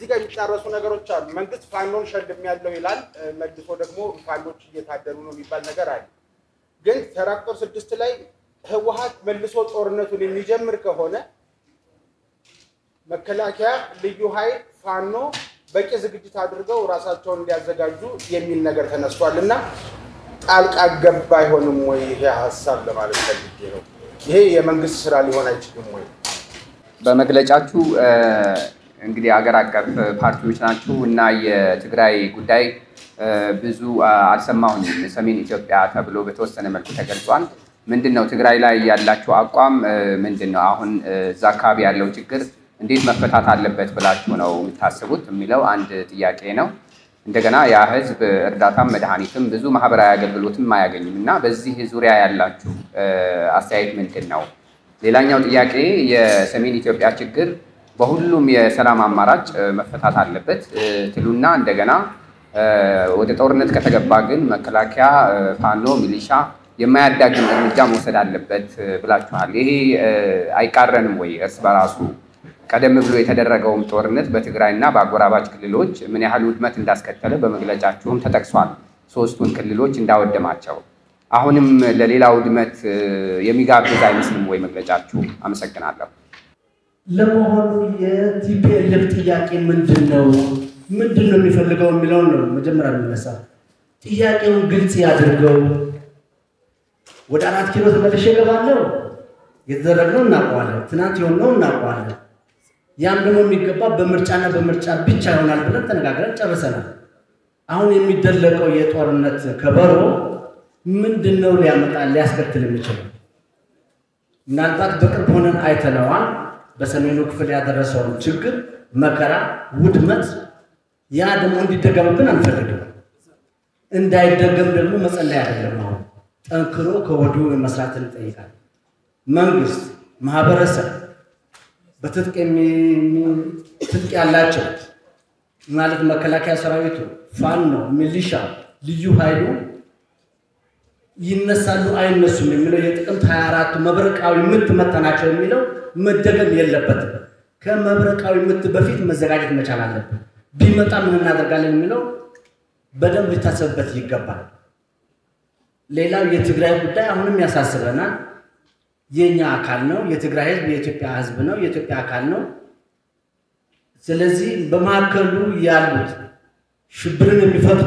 እዚህ ጋር የሚጣረሱ ነገሮች አሉ። መንግስት ፋኖን ሸልም ያለው ይላል፣ መልሶ ደግሞ ፋኖች እየታደሉ ነው የሚባል ነገር አለ። ግን ተራ ቁጥር ስድስት ላይ ህወሀት መልሶ ጦርነቱን የሚጀምር ከሆነ መከላከያ፣ ልዩ ኃይል፣ ፋኖ በቂ ዝግጅት አድርገው ራሳቸውን እንዲያዘጋጁ የሚል ነገር ተነስቷል እና ጣልቃ ገባ አይሆንም ወይ ይሄ ሀሳብ ለማለት ፈልጌ ነው። ይሄ የመንግስት ስራ ሊሆን አይችልም ወይ? በመግለጫችሁ እንግዲህ አገር አቀፍ ፓርቲዎች ናችሁ እና የትግራይ ጉዳይ ብዙ አልሰማሁኝም። ሰሜን ኢትዮጵያ ተብሎ በተወሰነ መልኩ ተገልጿል። ምንድን ነው ትግራይ ላይ ያላችሁ አቋም ምንድን ነው? አሁን እዛ አካባቢ ያለው ችግር እንዴት መፈታት አለበት ብላችሁ ነው የምታስቡት የሚለው አንድ ጥያቄ ነው። እንደገና ያ ህዝብ እርዳታም መድኃኒትም ብዙ ማህበራዊ አገልግሎትም አያገኝም እና በዚህ ዙሪያ ያላችሁ አስተያየት ምንድን ነው? ሌላኛው ጥያቄ የሰሜን ኢትዮጵያ ችግር በሁሉም የሰላም አማራጭ መፈታት አለበት ትሉና እንደገና ወደ ጦርነት ከተገባ ግን መከላከያ፣ ፋኖ፣ ሚሊሻ የማያዳግም እርምጃ መውሰድ አለበት ብላችኋል። ይሄ አይቃረንም ወይ እርስ በራሱ? ቀደም ብሎ የተደረገውም ጦርነት በትግራይና በአጎራባች ክልሎች ምን ያህል ውድመት እንዳስከተለ በመግለጫችሁም ተጠቅሷል። ሶስቱን ክልሎች እንዳወደማቸው አሁንም ለሌላ ውድመት የሚጋብዝ አይመስልም ወይ መግለጫችሁ? አመሰግናለሁ። ለመሆኑ የቲፒኤልኤፍ ጥያቄ ምንድን ነው? ምንድን ነው የሚፈልገው የሚለውን ነው መጀመሪያ የሚነሳ። ጥያቄውን ግልጽ ያድርገው። ወደ አራት ኪሎ ተመልሼ እገባለሁ። የተደረግነው እናውቀዋለን። ትናንት የሆነው እናውቀዋለን። ያም ደግሞ የሚገባ በምርጫና በምርጫ ብቻ ይሆናል ብለን ተነጋግረን ጨርሰናል። አሁን የሚደለቀው የጦርነት ከበሮ ምንድን ነው ሊያመጣ ሊያስከትል የሚችለው? ምናልባት በቅርብ ሆነን አይተነዋል። በሰሜኑ ክፍል ያደረሰውን ችግር፣ መከራ፣ ውድመት ያ ደግሞ እንዲደገምብን አንፈልግም። እንዳይደገም ደግሞ መጸለይ አይደለም። አሁን ጠንክሮ ከወዲሁ መስራትን ይጠይቃል። መንግስት፣ ማህበረሰብ በትጥቅ ትጥቅ ያላቸው ማለት መከላከያ ሰራዊቱ፣ ፋኖ፣ ሚሊሻ፣ ልዩ ኃይሉ ይነሳሉ አይነሱም የሚለው የጥቅምት 24 መብረቃዊ ምት መጠናቸው የሚለው መደገም የለበትም። ከመብረቃዊ ምት በፊት መዘጋጀት መቻል አለብን። ቢመጣ ምን እናደርጋለን የሚለው በደንብ ሊታሰብበት ይገባል። ሌላው የትግራይ ጉዳይ አሁንም ያሳስበናል። የኛ አካል ነው። የትግራይ ህዝብ የኢትዮጵያ ህዝብ ነው፣ የኢትዮጵያ አካል ነው። ስለዚህ በመካከሉ ያሉት ሽብርን የሚፈጥሩ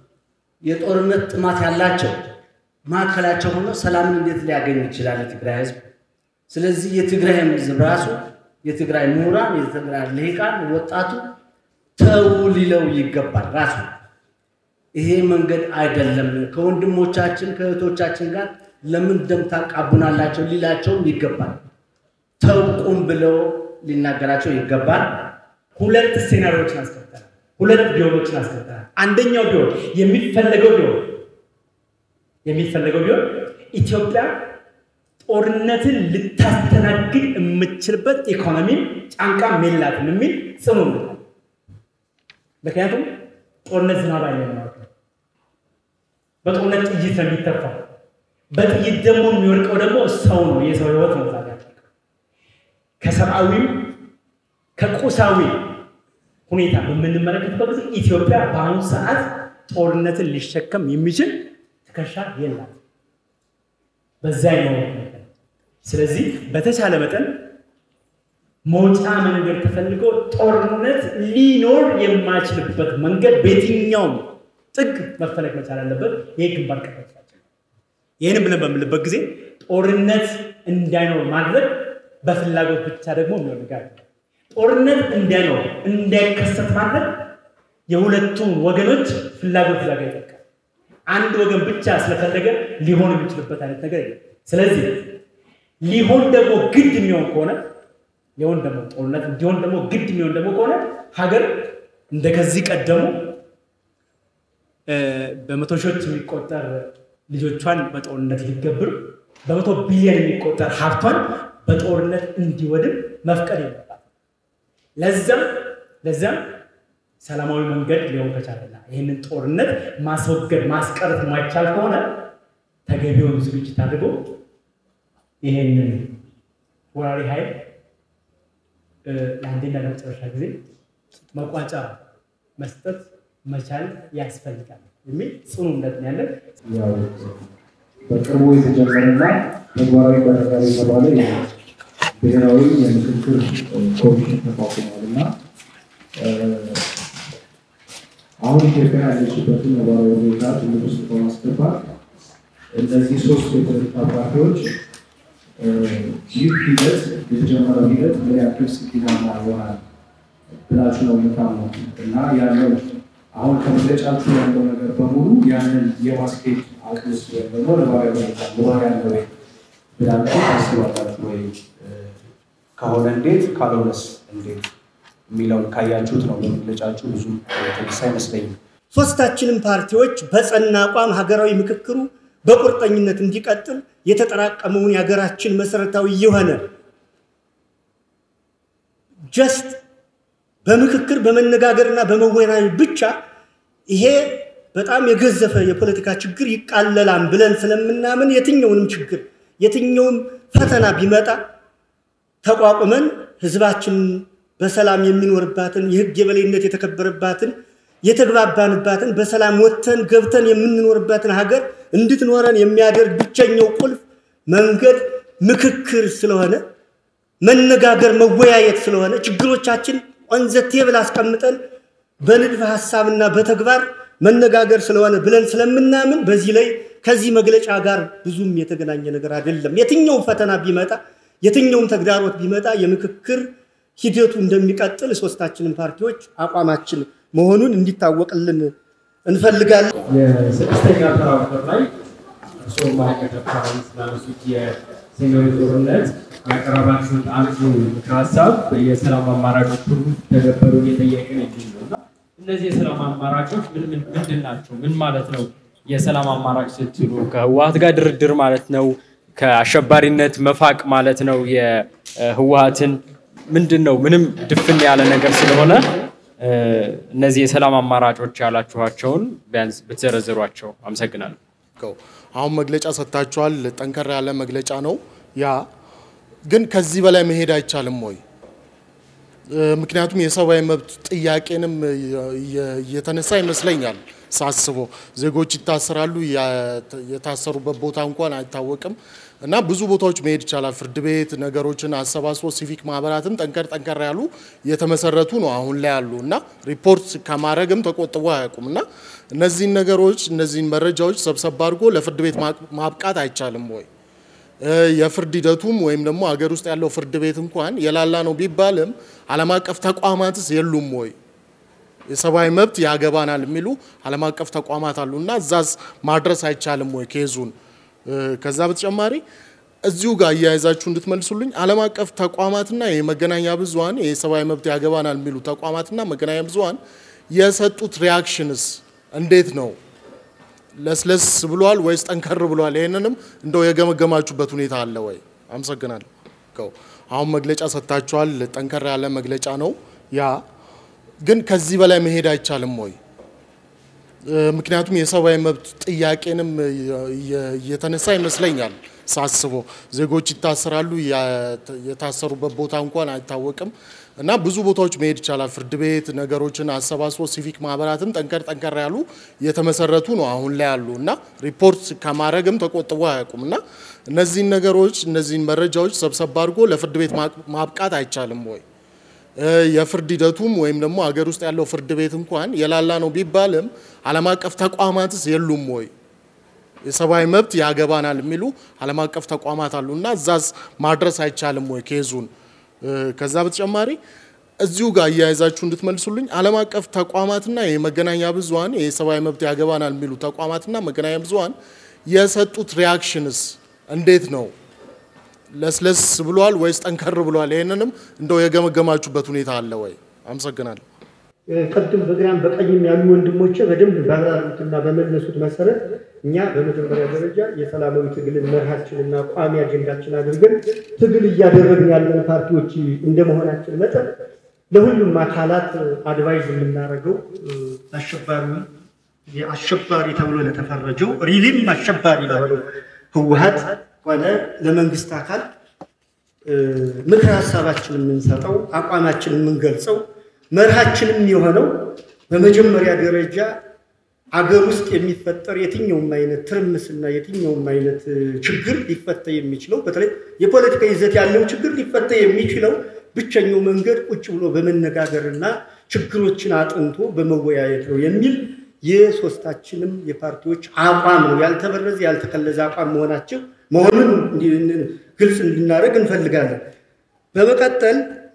የጦርነት ጥማት ያላቸው መካከላቸው ሆኖ ሰላምን እንዴት ሊያገኝ ይችላል የትግራይ ህዝብ? ስለዚህ የትግራይ ህዝብ ራሱ የትግራይ ምሁራን፣ የትግራይ ልሂቃን፣ ወጣቱ ተው ሊለው ይገባል ራሱ ይሄ መንገድ አይደለም። ከወንድሞቻችን ከእህቶቻችን ጋር ለምን ደም ታቃቡናላቸው ሊላቸውም ይገባል። ተውቁም ብለው ሊናገራቸው ይገባል። ሁለት ሴናሪዎችን አስከተላል። ሁለት ቢሆኖችን አስከተላል። አንደኛው ቢሆን የሚፈለገው ቢሆን የሚፈለገው ቢሆን ኢትዮጵያ ጦርነትን ልታስተናግድ የምትችልበት ኢኮኖሚም ጫንቃም የላትም የሚል ጽኑ ነው። ምክንያቱም ጦርነት ዝናብ አይለ ማለት ነው። በጦርነት ጥይት ነው የሚተፋው። በጥይት ደግሞ የሚወድቀው ደግሞ ሰው ነው፣ የሰው ህይወት ነው። ዛሬ ከሰብአዊም ከቁሳዊ ሁኔታ በምንመለከትበት ጊዜ ኢትዮጵያ በአሁኑ ሰዓት ጦርነትን ሊሸከም የሚችል ትከሻ የላት። በዛ ነው። ስለዚህ በተቻለ መጠን መውጫ መንገድ ተፈልጎ ጦርነት ሊኖር የማይችልበት መንገድ በየትኛውም ጥግ መፈለግ መቻል አለበት። ይህ ግንባር ቀደምታችን ነው። ይህንም ብለን በምልበት ጊዜ ጦርነት እንዳይኖር ማድረግ በፍላጎት ብቻ ደግሞ የሚሆን ነገር ጦርነት እንዳይኖር እንዳይከሰት ማድረግ የሁለቱም ወገኖች ፍላጎት ዛጋ ይጠቃል። አንድ ወገን ብቻ ስለፈለገ ሊሆን የሚችልበት አይነት ነገር የለም። ስለዚህ ሊሆን ደግሞ ግድ የሚሆን ከሆነ ሊሆን ደግሞ ጦርነት እንዲሆን ደግሞ ግድ የሚሆን ደግሞ ከሆነ ሀገር እንደ ከዚህ ቀደሙ በመቶ ሺዎች የሚቆጠር ልጆቿን በጦርነት ሊገብር በመቶ ቢሊዮን የሚቆጠር ሀብቷን በጦርነት እንዲወድም መፍቀድ የለባት። ለዛም ለዛም ሰላማዊ መንገድ ሊሆን ከቻለና ይህንን ጦርነት ማስወገድ ማስቀረት ማይቻል ከሆነ ተገቢውን ዝግጅት አድርጎ ይህንን ወራሪ ኃይል ለአንዴና ለመጨረሻ ጊዜ መቋጫ መስጠት መቻል ያስፈልጋል የሚል ጽኑ እምነት ነው ያለን። ያው በቅርቡ የተጀመረና ተግባራዊ ይደረጋል የተባለ ብሔራዊ የምክክር ኮሚሽን ተቋቁሟል እና አሁን ኢትዮጵያ ያለችበትን ነባራዊ ሁኔታ ትልቅ ውስጥ በማስገባት እነዚህ ሶስት የፖለቲካ ፓርቲዎች ይህ ሂደት የተጀመረው ሂደት ምን ያክል ስኬታማ ይሆናል ብላችሁ ነው የምታምኑት? እና ያለው አሁን ከመግለጫችሁ ያለው ነገር በሙሉ ያንን የማስኬድ አቅምስ ወይም ደግሞ ነባራዊ ሁኔታ ኑሯ ያለ ወይ ብላችሁ ታስባላችሁ ወይ? ከሆነ እንዴት ካልሆነስ እንዴት የሚለውን ካያችሁት ነው በመግለጫችሁ ብዙ የተነሳ አይመስለኝም። ሶስታችንም ፓርቲዎች በጸና አቋም ሀገራዊ ምክክሩ በቁርጠኝነት እንዲቀጥል የተጠራቀመውን የሀገራችን መሰረታዊ የሆነ ጀስት በምክክር በመነጋገርና በመወያየት ብቻ ይሄ በጣም የገዘፈ የፖለቲካ ችግር ይቃለላል ብለን ስለምናምን የትኛውንም ችግር የትኛውም ፈተና ቢመጣ ተቋቁመን ህዝባችን በሰላም የሚኖርባትን የህግ የበላይነት የተከበረባትን የተግባባንባትን በሰላም ወጥተን ገብተን የምንኖርባትን ሀገር እንድትኖረን የሚያደርግ ብቸኛው ቁልፍ መንገድ ምክክር ስለሆነ መነጋገር፣ መወያየት ስለሆነ ችግሮቻችን ኦንዘ ቴብል አስቀምጠን በንድፈ ሀሳብና በተግባር መነጋገር ስለሆነ ብለን ስለምናምን በዚህ ላይ ከዚህ መግለጫ ጋር ብዙም የተገናኘ ነገር አይደለም። የትኛውም ፈተና ቢመጣ የትኛውም ተግዳሮት ቢመጣ የምክክር ሂደቱ እንደሚቀጥል ሶስታችንን ፓርቲዎች አቋማችን መሆኑን እንዲታወቅልን እንፈልጋለን። የስድስተኛ ተራ ቁጥር ላይ እርስዎ ማዕቀት አካባቢ ስላነሱት የሰሜኑ ጦርነት ያቀረባችሁት አንዱ ምክር ሀሳብ የሰላም አማራጮች ሁሉ ተገበሩ እየጠየቅን የሚል ነው እና እነዚህ የሰላም አማራጮች ምን ምን- ምንድን ናቸው? ምን ማለት ነው? የሰላም አማራጭ ስትሉ ከህወሀት ጋር ድርድር ማለት ነው? ከአሸባሪነት መፋቅ ማለት ነው? የህወሀትን ምንድን ነው? ምንም ድፍን ያለ ነገር ስለሆነ እ፣ እነዚህ የሰላም አማራጮች ያላችኋቸውን ቢያንስ ብትዘረዝሯቸው። አመሰግናለሁ። ነው። አሁን መግለጫ ሰጥታችኋል። ጠንከር ያለ መግለጫ ነው። ያ ግን ከዚህ በላይ መሄድ አይቻልም ወይ? እ፣ ምክንያቱም የሰብአዊ መብት ጥያቄንም የ- የ- እየተነሳ ይመስለኛል ሳስበው ዜጎች ይታሰራሉ። ያ- የታሰሩበት ቦታ እንኳን አይታወቅም እና ብዙ ቦታዎች መሄድ ይቻላል። ፍርድ ቤት ነገሮችን አሰባስቦ ሲቪክ ማህበራትም ጠንከር ጠንከር ያሉ የተመሰረቱ ነው አሁን ላይ ያሉ እና ሪፖርት ከማድረግም ተቆጥቦ አያውቁም እና እነዚህን ነገሮች እነዚህን መረጃዎች ሰብሰብ አድርጎ ለፍርድ ቤት ማቅ- ማብቃት አይቻልም ወይ? እ፣ የፍርድ ሂደቱም ወይም ደግሞ ሀገር ውስጥ ያለው ፍርድ ቤት እንኳን የላላ ነው ቢባልም ዓለም አቀፍ ተቋማትስ የሉም ወይ? የሰብአዊ መብት ያገባናል የሚሉ ዓለም አቀፍ ተቋማት አሉ እና እዛስ ማድረስ አይቻልም ወይ ኬዙን? እ፣ ከዛ በተጨማሪ እዚሁ ጋር እያያዛችሁ እንድትመልሱልኝ ዓለም አቀፍ ተቋማትና የመገናኛ ብዙኃን የሰብአዊ መብት ያገባናል የሚሉ ተቋማትና መገናኛ ብዙኃን የሰጡት ሪያክሽንስ እንዴት ነው? ለስለስ ብሏል ወይስ ጠንከር ብሏል? ይህንንም እንደው የገመገማችሁበት ሁኔታ አለ ወይ? አመሰግናለሁ። ከው አሁን መግለጫ ሰጥታችኋል። ጠንከር ያለ መግለጫ ነው። ያ ግን ከዚህ በላይ መሄድ አይቻልም ወይ? እ፣ ምክንያቱም የሰብአዊ መብት ጥያቄንም የ- የ- እየተነሳ ይመስለኛል ሳስበው ዜጎች ይታሰራሉ። ያ- የታሰሩበት ቦታ እንኳን አይታወቅም እና ብዙ ቦታዎች መሄድ ይቻላል። ፍርድ ቤት ነገሮችን አሰባስቦ ሲቪክ ማህበራትም ጠንከር ጠንከር ያሉ የተመሰረቱ ነው አሁን ላይ ያሉ እና ሪፖርት ከማድረግም ተቆጥቦ አያውቁም እና እነዚህን ነገሮች እነዚህን መረጃዎች ሰብሰብ አድርጎ ለፍርድ ቤት ማቅ- ማብቃት አይቻልም ወይ? እ፣ የፍርድ ሂደቱም ወይም ደግሞ ሀገር ውስጥ ያለው ፍርድ ቤት እንኳን የላላ ነው ቢባልም ዓለም አቀፍ ተቋማትስ የሉም ወይ? የሰብአዊ መብት ያገባናል የሚሉ ዓለም አቀፍ ተቋማት አሉ እና እዛስ ማድረስ አይቻልም ወይ ኬዙን? እ፣ ከዛ በተጨማሪ እዚሁ ጋር እያያዛችሁ እንድትመልሱልኝ ዓለም አቀፍ ተቋማትና የመገናኛ ብዙኃን የሰብአዊ መብት ያገባናል የሚሉ ተቋማትና መገናኛ ብዙኃን የሰጡት ሪያክሽንስ እንዴት ነው? ለስለስ ብሏል ወይስ ጠንከር ብሏል? ይህንንም እንደው የገመገማችሁበት ሁኔታ አለ ወይ? አመሰግናለሁ። ቅድም በግራም በቀኝም ያሉ ወንድሞቼ በደንብ ባብራሩትና በመለሱት መሰረት እኛ በመጀመሪያ ደረጃ የሰላማዊ ትግልን መርሃችንና ቋሚ አጀንዳችን አድርገን ትግል እያደረግን ያለን ፓርቲዎች እንደመሆናችን መጠን ለሁሉም አካላት አድቫይዝ የምናደርገው እ፣ አሸባሪ አሸባሪ ተብሎ ለተፈረጀው ሪሊም አሸባሪ ለሆነው ህወሀት ሆነ ለመንግስት አካል እ፣ ምክር ሀሳባችን የምንሰጠው አቋማችን የምንገልጸው መርሃችንም የሆነው በመጀመሪያ ደረጃ አገር ውስጥ የሚፈጠር የትኛውም አይነት ትርምስና የትኛውም አይነት ችግር ሊፈታ የሚችለው በተለይ የፖለቲካ ይዘት ያለው ችግር ሊፈታ የሚችለው ብቸኛው መንገድ ቁጭ ብሎ በመነጋገርና ችግሮችን አጥንቶ በመወያየት ነው የሚል የሶስታችንም የፓርቲዎች አቋም ነው። ያልተበረዘ ያልተከለዘ አቋም መሆናቸው መሆኑን ግልጽ እንድናደርግ እንፈልጋለን። በመቀጠል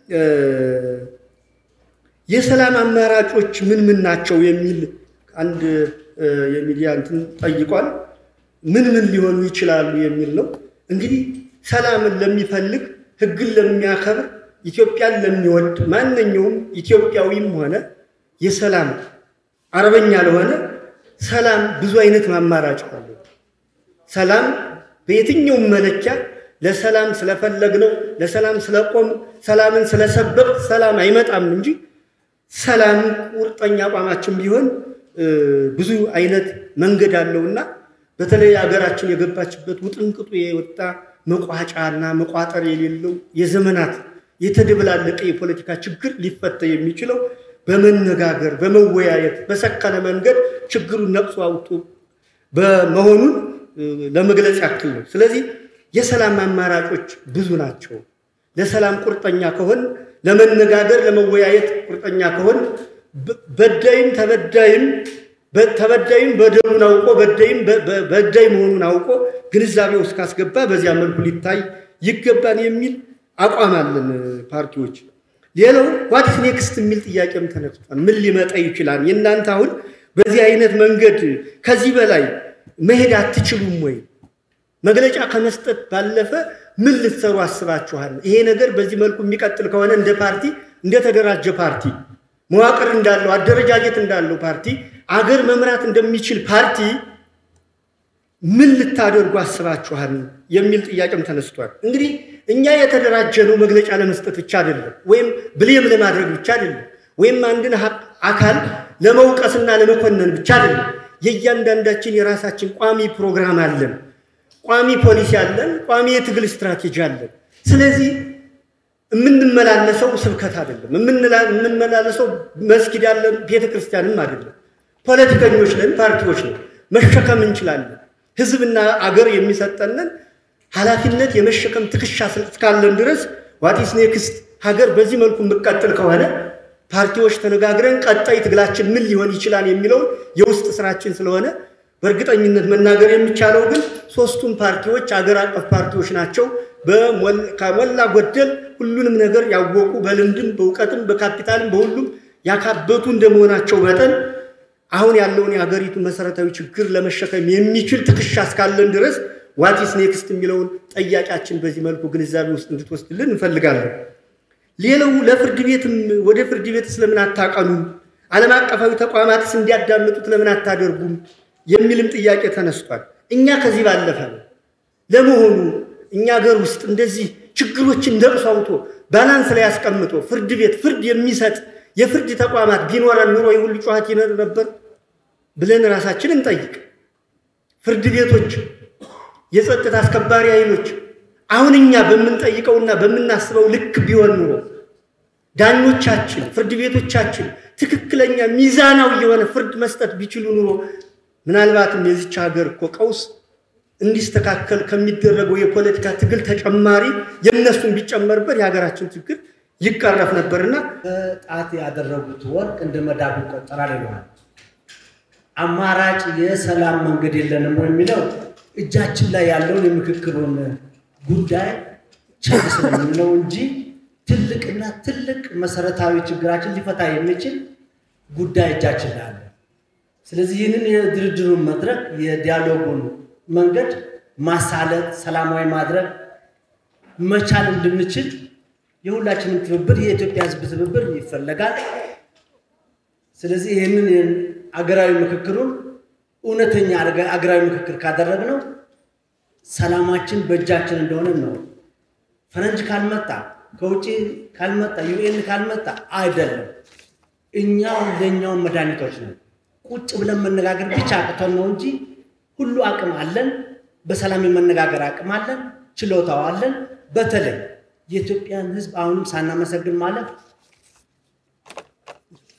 የሰላም አማራጮች ምን ምን ናቸው የሚል አንድ የሚዲያ እንትን ጠይቋል። ምን ምን ሊሆኑ ይችላሉ የሚል ነው። እንግዲህ ሰላምን ለሚፈልግ ሕግን ለሚያከብር ኢትዮጵያን ለሚወድ ማንኛውም ኢትዮጵያዊም ሆነ የሰላም አርበኛ ለሆነ ሰላም ብዙ አይነት ማማራጭ አለ። ሰላም በየትኛውም መለኪያ ለሰላም ስለፈለግነው ለሰላም ስለቆም ሰላምን ስለሰበቅ ሰላም አይመጣም እንጂ ሰላም ቁርጠኛ አቋማችን ቢሆን ብዙ አይነት መንገድ አለውና በተለይ ሀገራችን የገባችበት ውጥንቅጡ የወጣ መቋጫና መቋጠር የሌለው የዘመናት የተደበላለቀ የፖለቲካ ችግር ሊፈታ የሚችለው በመነጋገር በመወያየት በሰከነ መንገድ ችግሩን ነቅሶ አውጥቶ በመሆኑን ለመግለጽ ያክል ነው። ስለዚህ የሰላም አማራጮች ብዙ ናቸው። ለሰላም ቁርጠኛ ከሆን ለመነጋገር ለመወያየት ቁርጠኛ ከሆን በዳይም ተበዳይም ተበዳይም በደሉን አውቆ በዳይም በዳይ መሆኑን አውቆ ግንዛቤ ውስጥ ካስገባ በዚያ መልኩ ሊታይ ይገባን የሚል አቋም አለን ፓርቲዎች። ሌላው ዋትስ ኔክስት የሚል ጥያቄም ተነስቷል። ምን ሊመጣ ይችላል? የእናንተ አሁን በዚህ አይነት መንገድ ከዚህ በላይ መሄድ አትችሉም ወይ? መግለጫ ከመስጠት ባለፈ ምን ልትሰሩ አስባችኋል? ይሄ ነገር በዚህ መልኩ የሚቀጥል ከሆነ እንደ ፓርቲ እንደተደራጀ ፓርቲ መዋቅር እንዳለው አደረጃጀት እንዳለው ፓርቲ አገር መምራት እንደሚችል ፓርቲ ምን ልታደርጉ አስባችኋል የሚል ጥያቄም ተነስቷል። እንግዲህ እኛ የተደራጀነው መግለጫ ለመስጠት ብቻ አይደለም፣ ወይም ብሌም ለማድረግ ብቻ አይደለም፣ ወይም አንድን አካል ለመውቀስና ለመኮነን ብቻ አይደለም። የእያንዳንዳችን የራሳችን ቋሚ ፕሮግራም አለን፣ ቋሚ ፖሊሲ አለን፣ ቋሚ የትግል ስትራቴጂ አለን። ስለዚህ የምንመላለሰው ስብከት አይደለም፣ የምንመላለሰው መስጊድ አለን፣ ቤተ ክርስቲያንም አይደለም። ፖለቲከኞች ነን፣ ፓርቲዎች ነን፣ መሸከም እንችላለን። ህዝብና አገር የሚሰጠንን ኃላፊነት የመሸከም ትከሻ እስካለን ድረስ ዋቲስ ኔክስት ሀገር በዚህ መልኩ የምቀጥል ከሆነ ፓርቲዎች ተነጋግረን ቀጣይ ትግላችን ምን ሊሆን ይችላል የሚለውን የውስጥ ስራችን ስለሆነ በእርግጠኝነት መናገር የሚቻለው ግን ሶስቱም ፓርቲዎች አገር አቀፍ ፓርቲዎች ናቸው። ከሞላ ጎደል ሁሉንም ነገር ያወቁ በልምድም በእውቀትም በካፒታልም በሁሉም ያካበቱ እንደመሆናቸው መጠን አሁን ያለውን የሀገሪቱን መሰረታዊ ችግር ለመሸከም የሚችል ትከሻ እስካለን ድረስ ዋቲስ ኔክስት የሚለውን ጠያቂያችን በዚህ መልኩ ግንዛቤ ውስጥ እንድትወስድልን እንፈልጋለን። ሌላው ለፍርድ ቤትም ወደ ፍርድ ቤት ስለምን አታቀኑም? ዓለም አቀፋዊ ተቋማትስ እንዲያዳምጡት ለምን አታደርጉም? የሚልም ጥያቄ ተነስቷል። እኛ ከዚህ ባለፈ ነው። ለመሆኑ እኛ ሀገር ውስጥ እንደዚህ ችግሮችን ነቅሶ አውጥቶ ባላንስ ላይ አስቀምጦ ፍርድ ቤት ፍርድ የሚሰጥ የፍርድ ተቋማት ቢኖረን ኑሮ የሁሉ ጩኸት ይኖር ነበር ብለን ራሳችን እንጠይቅ። ፍርድ ቤቶች፣ የጸጥታ አስከባሪ ኃይሎች አሁን እኛ በምንጠይቀውና በምናስበው ልክ ቢሆን ኑሮ ዳኞቻችን፣ ፍርድ ቤቶቻችን ትክክለኛ ሚዛናዊ የሆነ ፍርድ መስጠት ቢችሉ ኑሮ ምናልባትም የዚች ሀገር እኮ ቀውስ እንዲስተካከል ከሚደረገው የፖለቲካ ትግል ተጨማሪ የእነሱን ቢጨመርበት የሀገራችን ችግር ይቀረፍ ነበርና በጣት ያደረጉት ወርቅ እንደ መዳብ ይቆጠራል ይለዋል። አማራጭ የሰላም መንገድ የለንም የሚለው እጃችን ላይ ያለውን የምክክሩን ጉዳይ ቸል ስለምንለው እንጂ ትልቅና ትልቅ መሰረታዊ ችግራችን ሊፈታ የሚችል ጉዳይ እጃችን ላይ አለ። ስለዚህ ይህንን የድርድሩን መድረክ የዲያሎጉን መንገድ ማሳለጥ፣ ሰላማዊ ማድረግ መቻል እንድንችል የሁላችንም ትብብር የኢትዮጵያ ሕዝብ ትብብር ይፈለጋል። ስለዚህ ይህንን አገራዊ ምክክሩን እውነተኛ አገራዊ ምክክር ካደረግነው ሰላማችን በእጃችን እንደሆነ ነው። ፈረንጅ ካልመጣ ከውጭ ካልመጣ ዩኤን ካልመጣ አይደለም። እኛው ለእኛውን መድኃኒቶች ነው። ቁጭ ብለን መነጋገር ብቻ አቅቶን ነው እንጂ ሁሉ አቅም አለን። በሰላም የመነጋገር አቅም አለን፣ ችሎታው አለን። በተለይ የኢትዮጵያን ህዝብ አሁንም ሳናመሰግን ማለፍ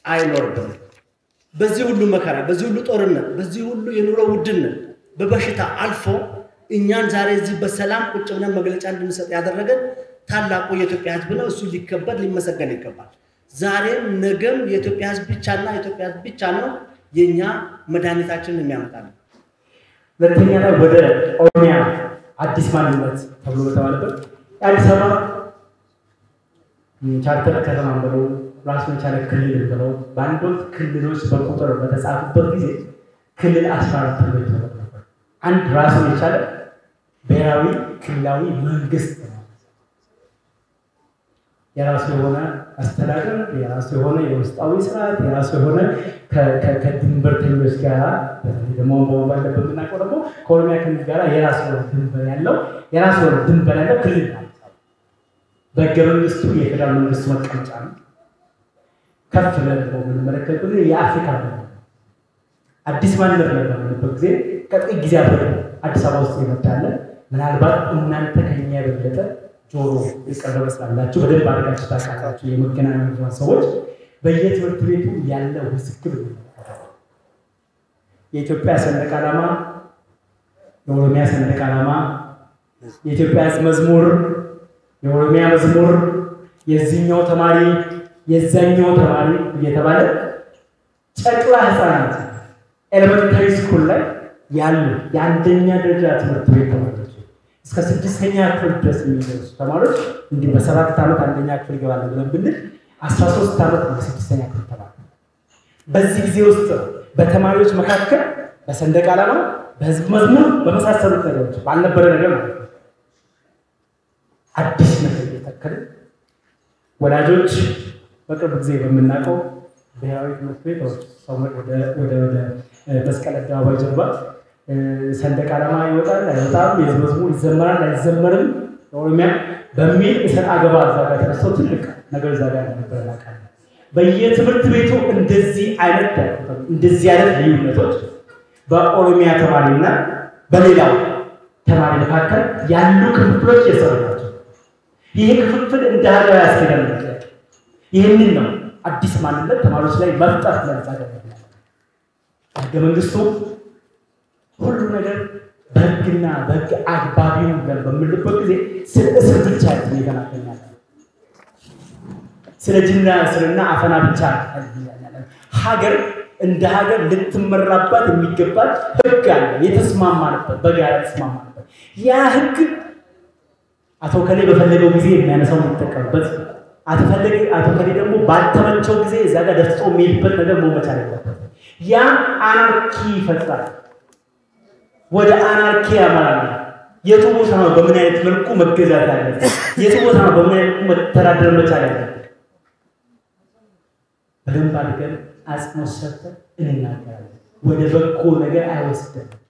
አይኖርብንም። በዚህ ሁሉ መከራ፣ በዚህ ሁሉ ጦርነት፣ በዚህ ሁሉ የኑሮ ውድነት በበሽታ አልፎ እኛን ዛሬ እዚህ በሰላም ቁጭ ብለን መግለጫ እንድንሰጥ ያደረገን ታላቁ የኢትዮጵያ ሕዝብ ነው። እሱ ሊከበር ሊመሰገን ይገባል። ዛሬም ነገም የኢትዮጵያ ሕዝብ ብቻና የኢትዮጵያ ሕዝብ ብቻ ነው የእኛ መድኃኒታችንን የሚያመጣልን። ሁለተኛ ላይ ወደ ኦሮሚያ አዲስ ማንነት ተብሎ በተባለበት የአዲስ አበባ ቻርተር ከተማ ብለው ራሱን የቻለ ክልል ብለው በአንድ ወቅት ክልሎች በቁጥር በተጻፉበት ጊዜ ክልል አስራ አራት ተብሎ ይታወቅ ነበር። አንድ ራሱን የቻለ ብሔራዊ ክልላዊ መንግስት ነው። የራሱ የሆነ አስተዳደር፣ የራሱ የሆነ የውስጣዊ ስርዓት፣ የራሱ የሆነ ከድንበርተኞች ጋር በተለይ ደግሞ ባለበት የምናውቀው ደግሞ ከኦሮሚያ ክልል ጋር የራሱ የሆነ ድንበር ያለው የራሱ የሆነ ድንበር ያለው ክልል ነው። በህገ መንግስቱ የፌዴራል መንግስቱ መቀመጫ ነው። ከፍ ብለን ደግሞ የምንመለከት ጊዜ የአፍሪካ ነው። አዲስ ማንነት ነው በምንበት ጊዜ ከጥቂት ጊዜ አበ አዲስ አበባ ውስጥ የመጣለ ምናልባት እናንተ ከኛ የበለጠ ጆሮ የቀረበ ስላላችሁ በደንብ አድርጋችሁ ታውቃላችሁ። የመገናኛ ብዙኃን ሰዎች በየትምህርት ቤቱ ያለ ውዝግብ የኢትዮጵያ ሰንደቅ ዓላማ፣ የኦሮሚያ ሰንደቅ ዓላማ፣ የኢትዮጵያ ሕዝብ መዝሙር፣ የኦሮሚያ መዝሙር፣ የዚህኛው ተማሪ የዛኛው ተማሪ እየተባለ ጨቅላ ህፃናት ኤሌመንታሪ ስኩል ላይ ያሉ የአንደኛ ደረጃ ትምህርት ቤት ተማሪዎች እስከ ስድስተኛ ክፍል ድረስ የሚደርሱ ተማሪዎች እንዲህ በሰባት ዓመት አንደኛ ክፍል ይገባል ብለን ብንል አስራ ሶስት ዓመት ነው ስድስተኛ ክፍል ተማሪ። በዚህ ጊዜ ውስጥ በተማሪዎች መካከል በሰንደቅ ዓላማ፣ በህዝብ መዝሙር በመሳሰሉት ነገሮች ባልነበረ ነገር ማለት ነው አዲስ ነገር እየተከልን ወላጆች በቅርብ ጊዜ በምናውቀው ብሔራዊ ትምህርት ቤት ወደ መስቀል አደባባይ ጀርባ ሰንደቅ ዓላማ ይወጣል አይወጣም፣ የህዝብ መዝሙር ይዘመራል አይዘመርም፣ ኦሮሚያ በሚል እሰጥ አገባ እዛ ጋር ተነስቶ ትልቅ ነገር እዛ ጋር ነበር እናውቃለን። በየትምህርት ቤቱ እንደዚህ አይነት እንደዚህ አይነት ልዩነቶች በኦሮሚያ ተማሪና በሌላው ተማሪ መካከል ያሉ ክፍፍሎች የሰሩ ናቸው። ይህ ክፍፍል እንደ ሀገር ያስኬዳል። ይህንን ነው አዲስ ማንነት ተማሪዎች ላይ መፍጠር ለምሳሌ ህገ መንግስቱ ሁሉ ነገር በህግና በህግ አግባቢው ብለን በምንልበት ጊዜ ስለ እስር ብቻ ይገናኛል። ስለ ጅና እስርና አፈና ብቻ ያለን ሀገር እንደ ሀገር ልትመራባት የሚገባት ህግ አለ፣ የተስማማንበት በጋራ የተስማማንበት ያ ህግ አቶ ከሌ በፈለገው ጊዜ የሚያነሳው የሚጠቀምበት አቶ ከሌ ደግሞ ባልተመቸው ጊዜ እዛ ጋር ደፍጦ የሚሄድበት ነገር መሆን መቻል አለበት። ያ አናርኪ ይፈጥራል፣ ወደ አናርኪ ያመራል። የቱ ቦታ ነው በምን አይነት መልኩ መገዛት ያለበት? የቱ ቦታ ነው በምን አይነት መልኩ መተዳደር መቻል ያለበት? በደንብ አድርገን አጽንኦት ሰጥተን እንናገራለን። ወደ በጎ ነገር አይወስደንም።